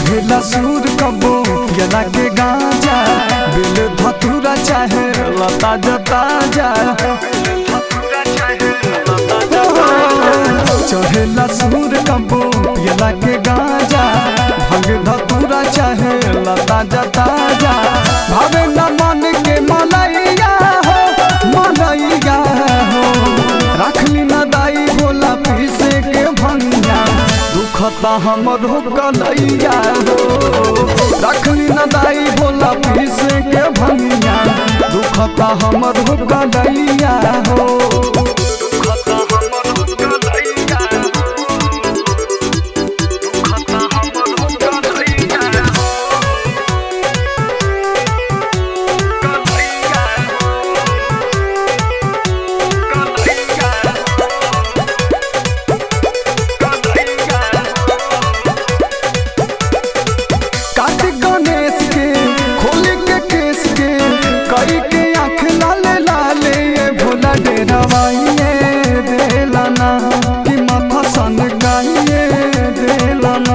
चढ़ेला सूर कबो यला के गांजा बिल धतूरा चाहे लता जता जा चढ़ेला सूर कबो यला के गांजा भंग धतूरा चाहे लता जता जा भावे न मन के मलैया हो मलैया हो रखली न दाई बोला पीसे के भंगिया दुखता हमर हो कलैया हो रखली न दाई बोला पीसे के भंगिया दुखता हमर हो कलैया हो दुखता हमर हो कलैया दुखता हमर हो कलैया कलैया कार्तिक गणेश के खोल के केस के कई के आँख लाले लाले ये भोला डेरावाइए देलाना कि माथा सन गाइए देलाना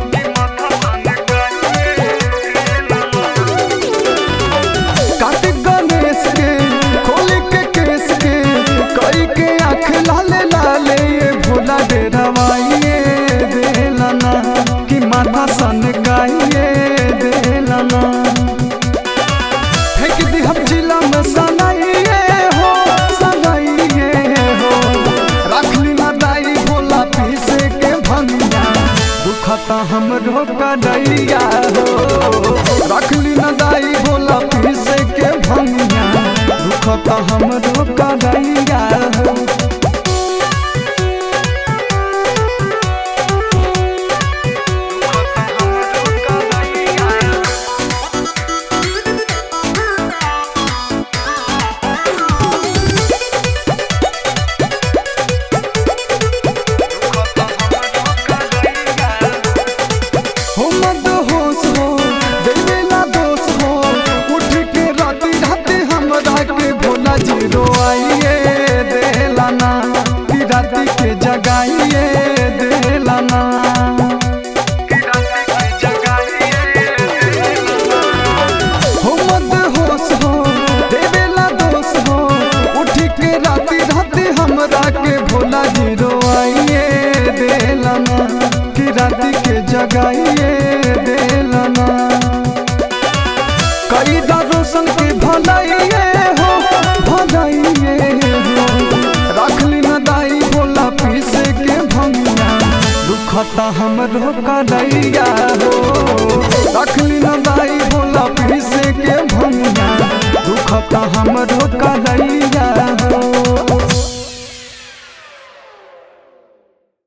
कार्तिक गणेश के खोल के केस के कई के आँख लाले लाले ये भोला डेरावाइए देलाना कि माथा सन गाइए देलाना फेंक दी हम जिला में सनाइए हो सनाइए हो रखली ना दाई भोला पीसे के भंगिया दुखता हम रोका दैया हो रखली ना दाई भोला पीसे के भंगिया दुखता हम रोका दैया हो हो मद होश हो देवेला दोष हो उठ के राती राती हमरा के भोला जी रोआइए देलाना कि राती के जगाइए देलाना हो मद होश हो देवेला दोष हो उठ के राती राती हमरा के भोला जी रोआइए देलाना कि राती के जगाइए देलाना कई रोशन के भलाइए हो भलाइए हो रखली न दाई बोला पीसे के भंगिया दुखता हमरो कलैया हो रखली न दाई बोला पीसे के भंगिया दुखता हमरो